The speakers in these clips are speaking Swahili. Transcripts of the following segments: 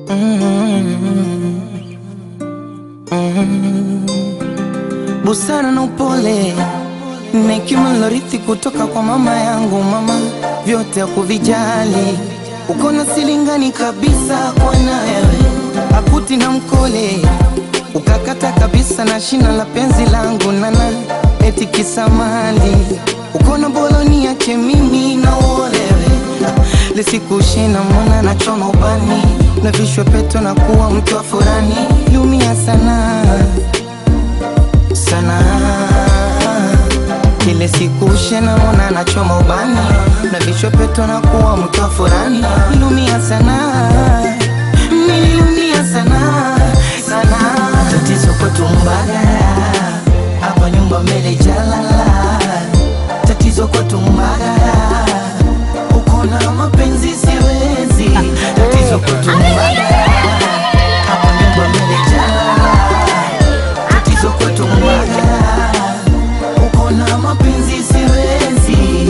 busara na upole na hekima nilorithi kutoka kwa mama yangu. Mama vyote hakuvijali, uko na silingani kabisa kwa nawe akuti na mkole, ukakata kabisa na shina la penzi langu nana eti kisamali, uko na boloni yake mimi na uolewe lisikushina mwana na choma ubani na vishwe peto na kuwa mke wa furani, lumia sana sana kile siku shena mona nachoma ubani na vichwa peto na kuwa mtu wa furani nilumia sana nilumia sana sana tatizo kwetu Mbagala hapa nyumba mbele jalala tatizo kwetu Mbagala uko na mapenzi siwezi tatizo kwetu Mbagala hapa nyumba mbele jalala tatizo kwetu Mbagala uko na mapenzi siwezi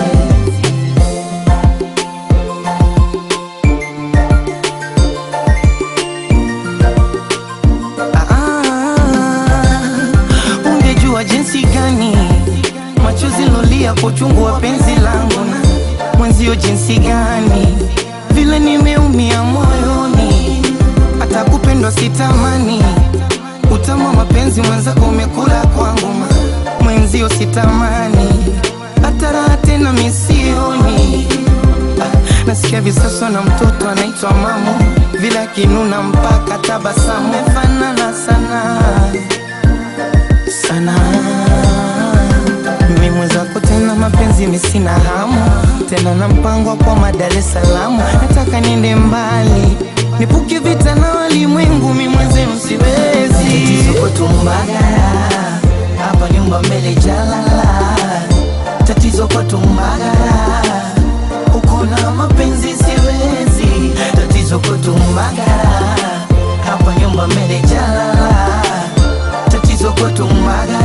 Ah, ungejua jinsi gani machozi lolia kwa uchungu wa penzi langu na mwenzio jinsi gani vile nimeumia moyoni hata kupendwa sitamani utamu wa mapenzi mwenzako umekula kwangu ma- mwenzio sitamani hata raha tena misioni Ah, nasikia visaso na mtoto anaitwa mamu vile akinuna mpaka tabasamu fanana sana sana mi mwenzako tena mapenzi misina hamu tena na mpango wa kwa Dar es Salaam nataka niende mbali nipuke vita na walimwengu mi mwenzenu siwezi tatizo kwetu Mbagala hapa nyumba mbele jalala tatizo kwetu Mbagala uko na mapenzi siwezi tatizo kwetu Mbagala hapa nyumba mbele jalala tatizo kwetu Mbagala